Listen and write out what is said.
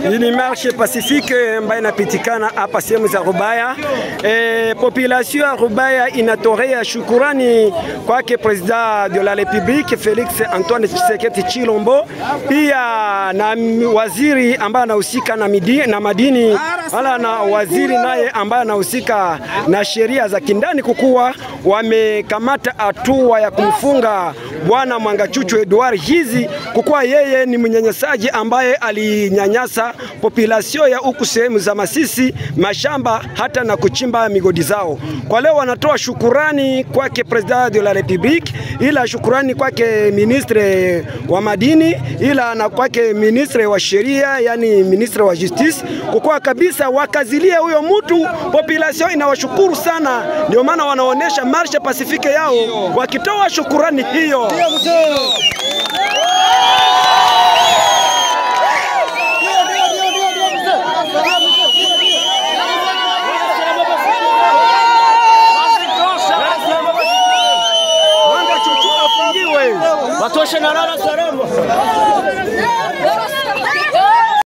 Hii ni marshe pacifique ambayo inapitikana hapa sehemu za Rubaya. E, population ya Rubaya inatorea shukurani kwake President de la Republique Felix Antoine Tshisekedi Chilombo, pia na waziri ambaye anahusika na, midi- na madini wala na waziri naye ambaye anahusika na sheria za kindani, kukuwa wamekamata hatua ya kumfunga bwana Mwangachuchu Edward hizi kukuwa yeye ni mnyanyasaji ambaye alinyanyasa population ya huku sehemu za Masisi mashamba hata na kuchimba migodi zao. Kwa leo wanatoa shukurani kwake President de la Republique, ila shukurani kwake ministre wa madini, ila na kwake ministre wa sheria, yani ministre wa justice, kukuwa kabisa wakazilia huyo mtu. Population inawashukuru sana, ndio maana wanaonesha marsha pasifike yao wakitoa shukurani hiyo. Mwanga chuchu afungiwe. Watoshe na lala salama.